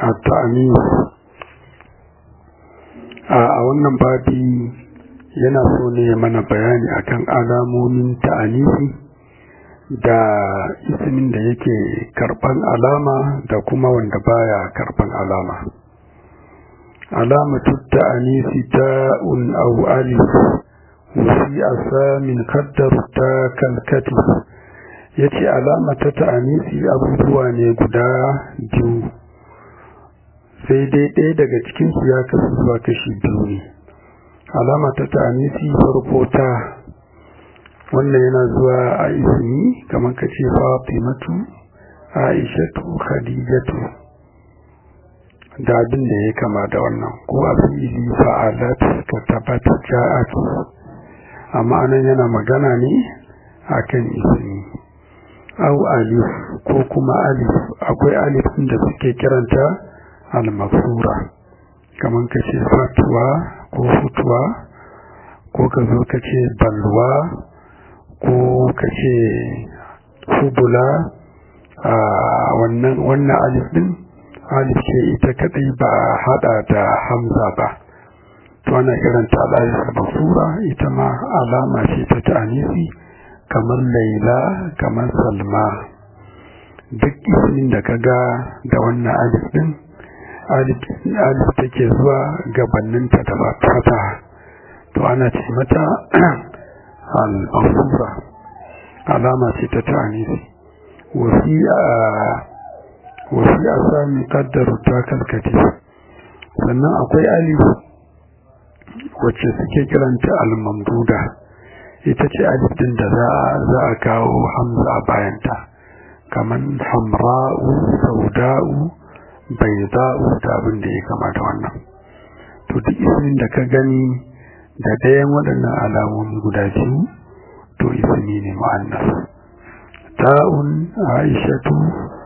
at-ta'anis a wannan babi yana so ne mana bayani akan alamomin ta'anisi da ismin da yake karban alama da kuma wanda baya karban alama alamatu ta'anisi ta'un aw alif wasi asamin kaddaru ta kalkati yace alama ta ta'anisi abubuwa ne guda biyu sai dai ɗaya daga cikin su ya kasu zuwa kashi biyu ne alama ta ta'anisi farko ta wannan yana zuwa a ismi kamar ka ce fatimatu aishatu khadijatu da abin da ya kama da wannan ko a fi'ili fa'alat ka tabbata ja'at amma anan yana magana ne akan ismi au alif ko kuma alif akwai alif da suke kiranta al-mafsura kamar ka ce fatuwa ko futuwa ko ka zo ka ce balwa ko ka ce fubula a wannan wannan alif din alif ce ita kadai ba hada da hamza ba to ana kiranta alif basura ita ma alama ce ta ta'anisi kamar laila kamar salma duk ismin da kaga da wannan alif din alif take zuwa gabaninta da ba fata to ana ce mata al-basura alama ce ta ta'anisi wasi a wasi a sami kaddaru ta kalkati sannan akwai alif wacce suke kiranta al-mamduda ita ce alif din da za a kawo hamza a bayanta kamar hamra'u sauda'u bai za'u da abin da ya kama da wannan to duk ismin da ka gani da ɗayan waɗannan alamomi guda biyu to ismi ne mu'annas ta'un aishatu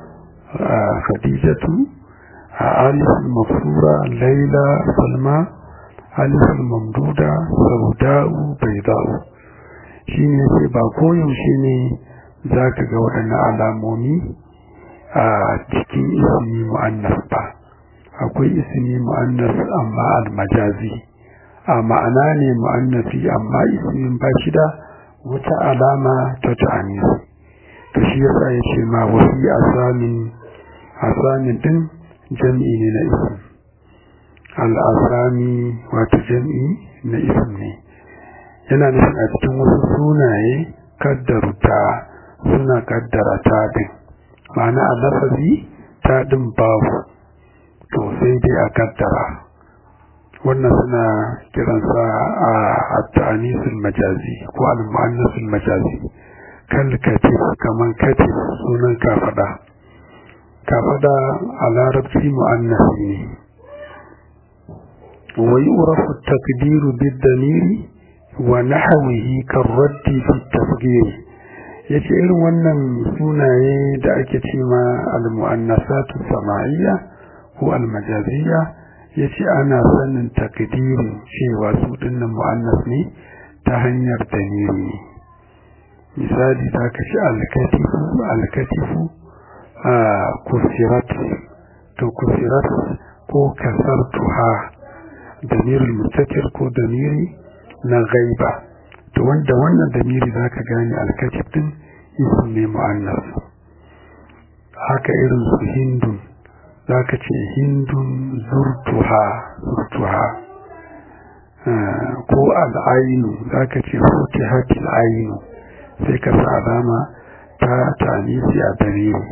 khadijatu alif mafsura laila salma alif mamduda sauda'u bayda'u shine sai ba koyaushe ne zaka ga waɗannan alamomi a cikin ismi mu'annas ba akwai ismi mu'annas amma al-majazi a ma'ana ne mu'annasi amma ismin ba shi da wata alama ta ta'anis to shi yasa ya ce ma wasi asamin asamin din jam'i ne na ism al-asami wato jam'i na ism ne yana nufin a cikin wasu sunaye kaddaruta suna kaddara ta din ma'ana a lafazi ta din babu to sai dai a kaddara wannan suna kiransa a ta'anisul majazi ko al-mu'annasul majazi kal katif kaman katif sunan kafada kafada a larabci mu'annasi ne wa yu'rafu at-taqdiru bid-damiri wa nahwihi karraddi fi at-tasghir yace irin wannan sunaye da ake cewa al-mu'annasatu sama'iyya ko al-majaziyya yace ana sanin takdirin cewa su dinnan mu'annas ne ta hanyar damiri ne misali ta kashi al-katifu al-katifu a kusirat to kusirat ko kasartuha damirul mustatir ko damiri na gaiba to wanda wannan damiri zaka gane al-katif din ism ne mu'annas haka irin su hindun zaka ce hindun zurtuha zurtuha ko al'ainu zaka ce futihatil ainu sai ka sa alama ta tanisi a dalili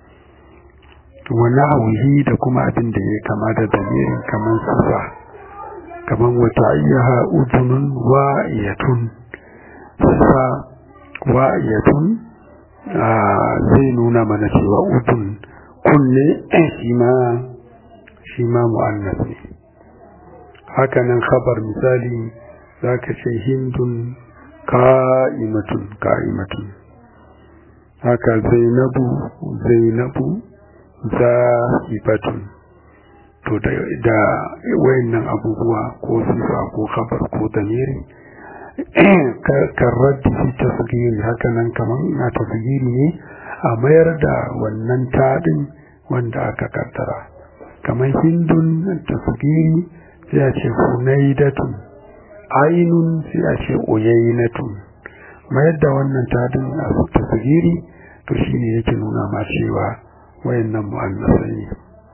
wani hauhi da kuma abin da ya kama da dalilin kamar sufa kamar wata ayyaha udunun wa'iyatun sufa wa'iyatun zai nuna mana cewa udun kunne shi ma shi ma mu'annas ne hakanan khabar misali zaka ce hindun ka'imatun ka'imatun haka zainabu zainabu za'ibatun to da da wayannan abubuwa ko sifa ko khabar ko damiri karraddi fi tasgiri hakanan kaman na tasgiri ne a mayar da wannan tadin wanda aka kaddara kamar hindun tasgiri sai a ce hunaidatun ainun sai a ce oyainatun mayar da wannan tadin a tasgiri to shine yake nuna ma cewa wayannan mu'annasai ne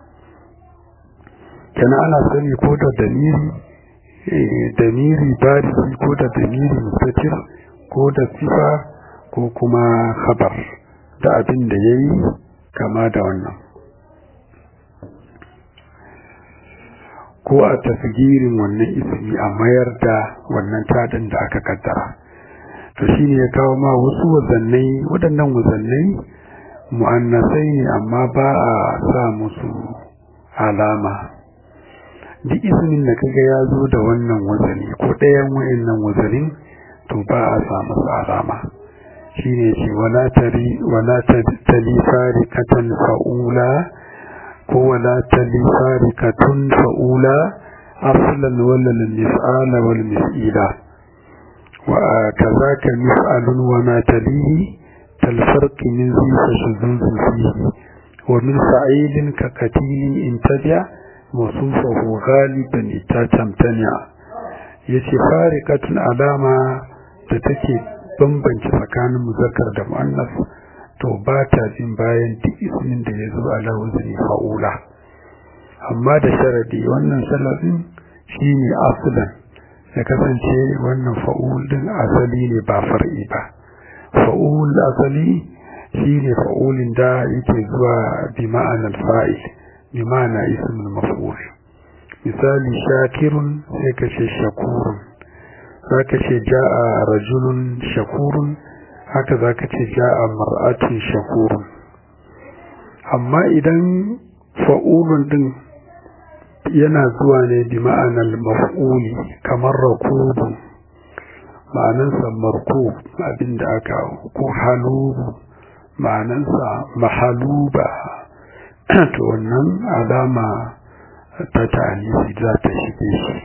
kana ana sani ko da damiri damiri barisi ko da damiri mustatir ko da sifa ko kuma khabar da abin da yayi kama da wannan ko a tasgirin wannan ismi a mayar da wannan tadin da aka kaddara to shine ya kawo ma wasu wazannai waɗannan wazannai mu'annasai ne amma ba a sa musu alama duk ismin da kaga ya zo da wannan wazani ko ɗayan wayannan wazanin to ba a sa masa alama shine ce wala tari wala tali farikatan fa'ula ko wala tali farikatun fa'ula aslan wala mis'ala wal mis'ila wa kazaka mis'alun wa ma talihi كالفرق من ذي فشذوذ فيه ومن فعيل كقتيل انتبع وصوفه غالبا تمتنع yace farikatun alama da take bambance tsakanin muzakkar da muannas to ba ta jin bayan duk ismin da ya zo ala wazni fa'ula amma da sharadi wannan sharadin shine aslan ya kasance wannan fa'ul din asali ne ba far'i ba fa'ul asali shine fa'ulin da yake zuwa bi ma'anar fa'il bi ma'ana ismul maf'ul misali shakirun sai ka ce shakurun zaka ce ja'a rajulun shakurun haka zaka ce ja'a mar'atun shakurun amma idan fa'ulun din yana zuwa ne bi ma'anar maf'uli kamar rakubu ma'anansa marko abinda aka ko halubu ma'anansa mahaluba to wannan alama ta ta'anisi za ta shige shi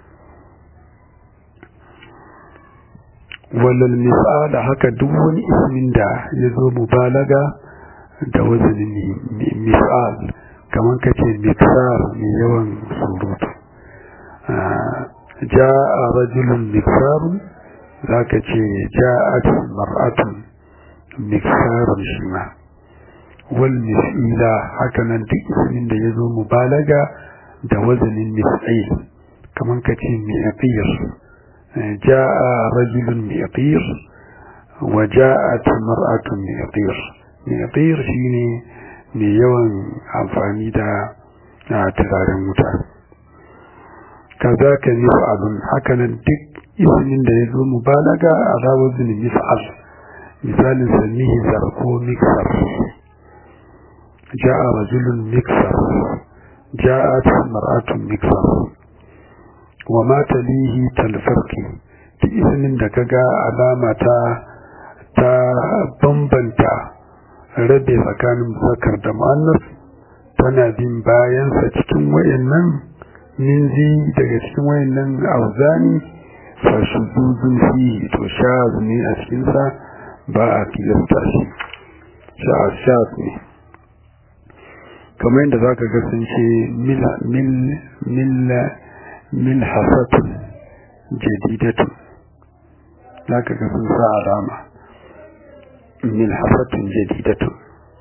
walal misala haka duk wani ismin da ya zo mubalaga da wazanin misal kamar kace miksar mai yawan surutu ja'a rajulun miksarun za ka ce ja'at mar'atun miksarun shi ma wal mis'ila hakanan duk ismin da ya zo mubalaga da wazanin mis'il kamar ka ce mi'aqir ja'a rajulun mi'aqir wa ja'at mar'atun mi'aqir mi'aqir shine mai yawan amfani da turaren wuta kazaka mif'alun hakanan duk ismin da ya zo mubalaga a rawazin mif'al misalin sannihi zarko miksar ja'a rajulun miksar ja'at mar'atun miksar wa ma talihi talfarki duk ismin da kaga alama ta ta bambanta rabe tsakanin zakar da mu'annas tana bin bayansa cikin wayannan minzi daga cikin wayannan auzani fashuzuzun fi to shaz ne a cikinsa ba a kilasta shi shaz ne kamar yadda za ka ga sun ce milhasatun jadidatun za ka ga sun sa alama milhasatun jadidatun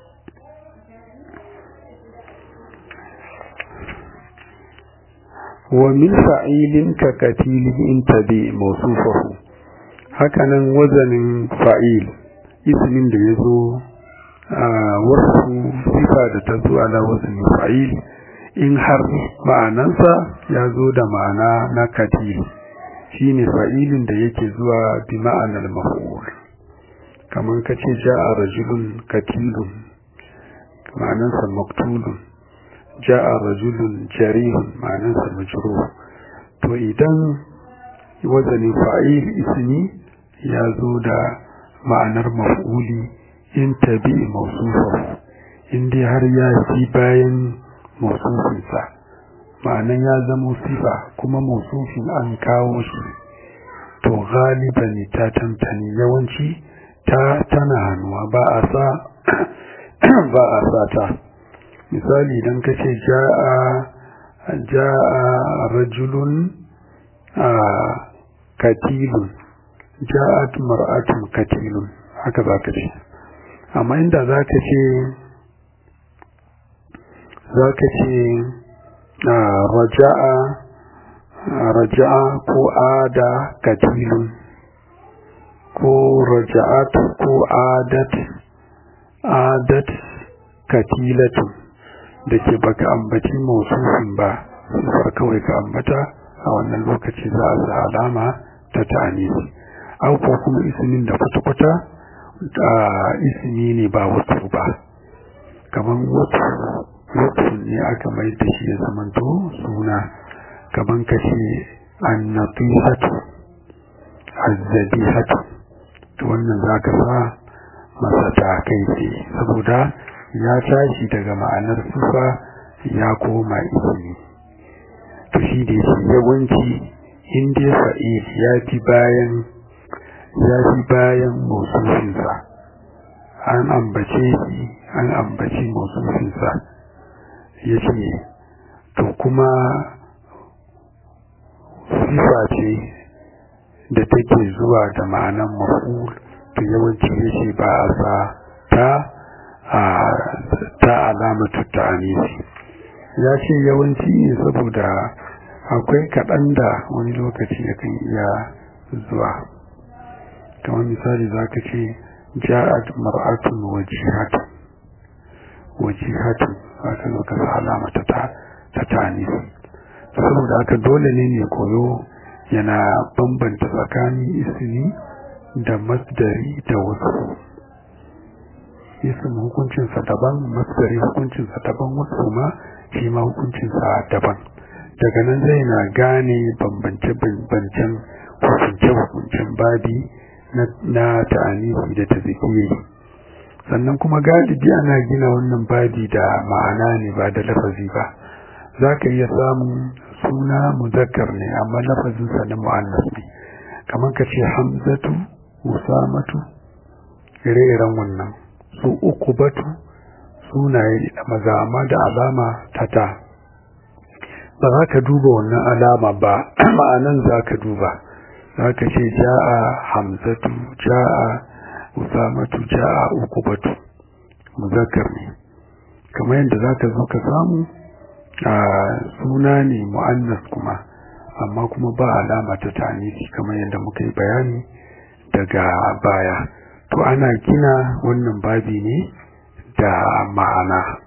ومن فعيل ككتيل انتبه موصوفه hakanan wazanin fa'il ismin da ya zo a wasu sifa da ta zo ala wazanin fa'il in har ma'anansa ya zo da ma'ana na katil shine fa'ilin da yake zuwa bi ma'anar maf'ul kamar kace ja'a rajulun katilun ma'anansa maktulun ja'a rajulun jarihun ma'anansa majruh to idan wazanin fa'il ismi ya zo da ma'anar maf'uli in tabi mausufahu in dai har ya fi bayan mausufinsa ma'anan ya zama sifa kuma mausufin an kawo shi to galiban ta tantani yawanci ta tana hannuwa ba a sa ba a sa ta misali idan ka ce ja'a ja'a rajulun a katilun ja'at mar'atun katilun haka za ka ce amma inda za ka ce za ka ce raja'a raja'a ko ada katilun ko raja'at ko adat adat katilatun da ke baka ambaci mausufin ba sifar kawai ka ambata a wannan lokaci za a sa alama ta ta'anisi au ko kuma ismin da kwata-kwata da ismi ne ba wasu ba kamar wasu wasu ne aka mai da shi ya zamanto suna kamar ka ce annatihatu azzabihatu to wannan za ka sa masa ta kai ce saboda ya tashi daga ma'anar sufa ya koma ismi to shi da yake yawanci in dai fa'il ya fi bayan ya fi bayan mausufinsa an ambace shi an ambaci mausufinsa ya ce to kuma sifa ce da take zuwa da ma'anan maful to yawanci ya ce ba a sa ta ta alamatu ta anisi ya ce yawanci ne saboda akwai kaɗan da wani lokaci yakan iya zuwa kamar misali za ka ce ja'at mar'atun wajihatun wajihatun za ka zo ka sa alama ta ta tanisi saboda haka dole ne ne koyo yana bambanta tsakanin ismi da masdari da wasu ism hukuncinsa daban masdari hukuncinsa daban wasu ma shi ma hukuncinsa daban daga nan zai na gane bambance-bambancen hukunce-hukuncen babi na ta'anisi da ta sannan kuma galibi ana gina wannan babi da ma'ana ne ba da lafazi ba za ka iya samun suna muzakkar ne amma lafazinsa na mu'annas ne kamar ka ce hamzatu usamatu ire-iren wannan su uku batu sunaye da maza amma da alama ta ta ba za ka duba wannan alama ba ma'anan za ka duba za ka ce ja'a hamzatu ja'a usamatu ja'a uku batu muzakkar ne kamar yadda za ka zo ka samu a suna ne mu'annas kuma amma kuma ba alama ta tanisi kamar yadda muka yi bayani daga baya to ana gina wannan babi ne da ma'ana